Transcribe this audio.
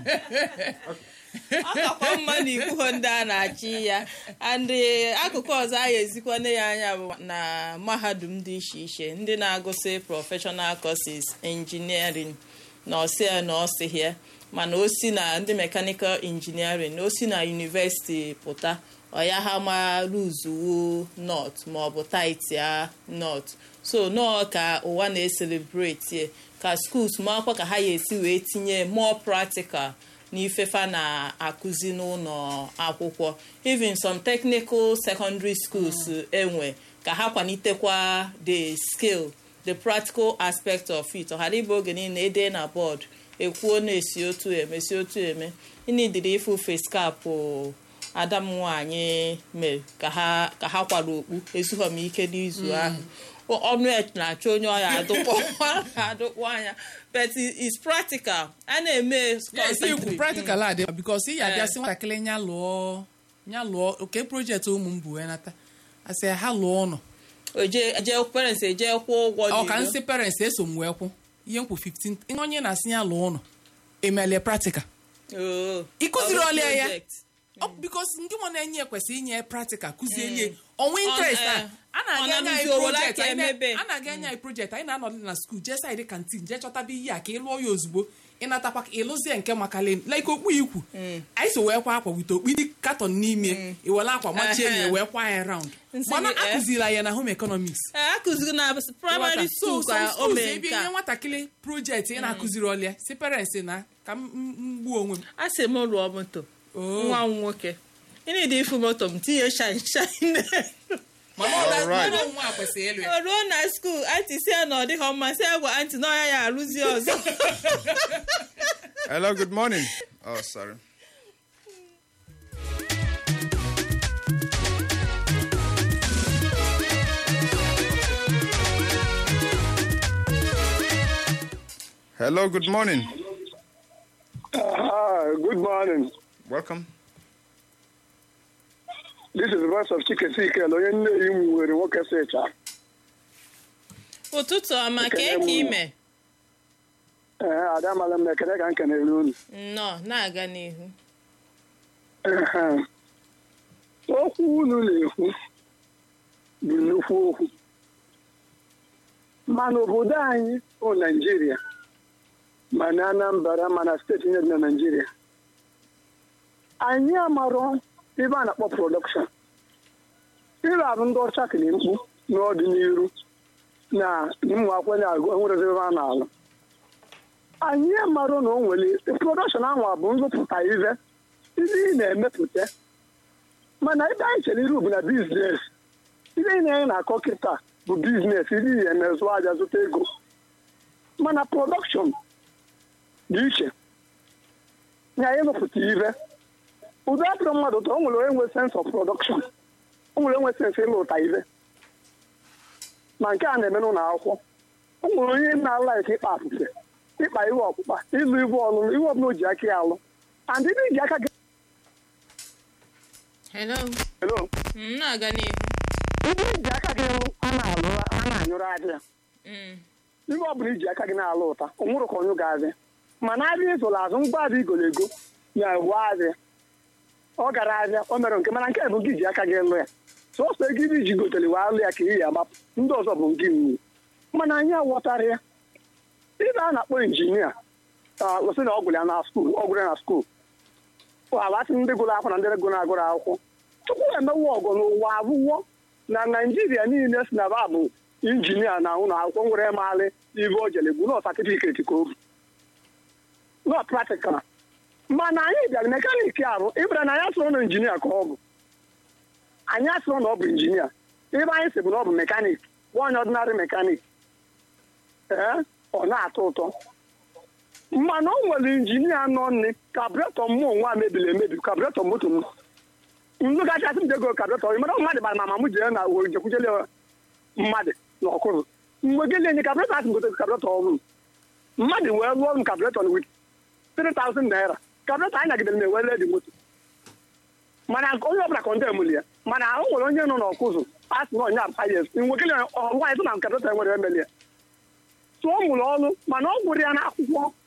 ọ kakwa mma na ikwuho ndị a na-achị ya and akụkụ ọzọ a ezikwana ya anya bụ na mahadum dị iche iche ndị na-agụsị professional courses engineering na ọsịa na ọsịhịa mana o si na ndị mechanical engineering o si na university pụta ọya ha ma ruzuwo not maọbụ taitia not so nọọ ka ụwa na-eselebreti ka schools makwa ka ha ya esi wee tinye more practical n'ifefa na-akụzi n'ụlọ akwụkwọ even some technical secondary schools enwe ka ha kwanitekwa the skill the practical aspect of it ọghara ịbụ oge niile ede na bọọdụ ekwuo na-esi otu eme si otu eme ịnidiri ifu feskapụ adam nwanyị mere ka ha ka ha kwara okpu ezughọ m ike n'izu ahụ ọnụ na-achọ onye ọya adụkpọ anya but it's practical a na-eme yes ikwu constantly. practical a dị because ị ya Eh. abịa sị nwatakịrị nya lụọ nya lụọ oke projekti ụmụ m bụ wee nata asị ha lụọ ụnọ oje je parents eje kwụọ ụgwọ ọ ka n'iro. nsị parents eso m wee kwụ ihe m kwụ 15 ihe onye na-asị ya lụọ ụnọ emelie practical Oo. ịkụziri Ọ bụ ọlịa ya project. Ọ- because ndị nwa na-enye kwesịrị inye practical kụzielie Mm. ọnwa Ọ- interest eh, a a na-aga ọ anya na-arụzi anyị obodo project aka anyị na- emebe. a na-aga anya anyị project anyị na-anọdụ na skuul jee saịdị kantin jee chọtaba ihe a ka ị lụọ ya ozugbo ịnatakwa ka ịlụzie nke makalen like okpu ikwu anyị so wee kwa akwa wite okpiri katọn n'ime iwere akwa machie ya Ehe. wee kwa ya round Nsị mana gị, eh? akụziri ya na home economics Eh, akụziri na primary so school some ka o schools mee ebe nke inye a nwatakịrị projekti ị na-akụziri ọlịa si parents na ka m m- m gbuo onwe m a sị m rụọ moto Oh. nwa m nwoke ịnịdị ifu moto m tinye shine shine mana ọ da- Alright. mana nwa a kwesịrị ịlụ ya o ruo na skuul anti si ya na ọ dịghọ mma si ya gwa anti na ọya ya arụzi ọzọ Hello, good morning. Oh, sorry. Hello, good morning. Ah, good morning. Welcome. This is the voice of Chikesikele, onye nne yi m nwere nwoke secha. ụtụtụ ọma ka eke ime Ee, ada mara m ekele ka m kenere unu. nnọọ na-aga n'ihu Ehe. Okwu unu na-ekwu bụ nnukwu okwu. Mana obodo anyị bụ Naijiria, ma na Anambra, ma na steeti niile dị na Naijiria. Anyị amarọ ebe a na-akpọ prọdọkshọn. Ịrụ arụ ndị ọcha kere mkpu n'ọdịnihu na ụmụ akwụkwọ na-agụ enwerezi ebe a na-alụ. Anyị amarọ na o nwere prọdọkshọn ahụ bụ nrụpụta ive ndị ị na-emepụta mana ebe anyị chere iru bụ na biznes ihe anyị na-enye na-akọ kịta bụ biznes ndị ihe emezụ aja zụta ego mana prọdọkshọn dị iche na anyị mepụta ive ụdị atụrụ mmadụ ụtọ o nwere onye nwe sens of prọdọkshọn o nwere onwe sens ịlụ ụta ive ma nke a na-eme n'ụlọ akwụkwọ o nwere onye na-alaik ịkpa apụfe ịkpa iwe ọkpụkpa ịlụ iwe ọlụlụ iwe ọbụla o ji aka ya alụ and ndị ji aka gị hello Hello? m na-aga n'ihu ndị ji aka gị lụ a na-alụ a na-anyụrụ aja Mm. ihe ọ bụla iji aka gị na-alụ ụta ọ nwụrụ ka ọnyụ ga-azị mana abịa ịzụrụ azụ ngwa abịa igolo ego ya ewu azịa ọ gara ahịa o mere nke mana nke bụ nke iji aka gị lụ ya sọsọ ego ibe iji gotere wee alụ ya ka iyi agbapụ ndị ọzọ bụ nke iwu mana anyị aghọtara ya ibe a na-akpọ injinia gosi na ọ gwụrụ ya na skuul ọ gwụrụ ya na skuul alasị ndị gụrụ akwụkwọ na ndị gụrụ agụrụ akwụkwọ tupu emewe ọgụ n'ụwa abụwo na naijiria niile si na ba bụ injinia na ụlọ akwụkwọ nwere maalị ibe o jere bụ nọ satifiketi ka o bụ nọ praktikal mana anyị bịara mekaniki arụ ịbara na anyị asụrụ na injinia ka ọ bụ anyị asụrụ na ọ bụ injinia ebe anyị si bụ na ọ bụ mekanik bụ onye ọdịnarị mekanik ee ọ na-atọ ụtọ mana o nwere injinia nọ nne kabretọ mmụọ nwa mebiri emebi kabretọ moto m nnu kachasị m jego kabretọ ịmara mmadụ bara mama m jere na were jekwujele mmadụ na ọkụrụ mgbe gịnị enye kabretọ asị gote kabretọ ọhụrụ mmadụ wee rụọ m kabretọ wit 3000 naira kabretọ anyị nagidere na ewele dị moto mana onye ọbụla kọnde emuli ya mana o nwere onye nọ n'ọkụzụ asị na onye apayes mgbe gịnị nwaanyị tụ na kabretọ enwere emeli ya tụọ mụrụ ọrụ mana ọ gwụrụ ya n'akwụkwọ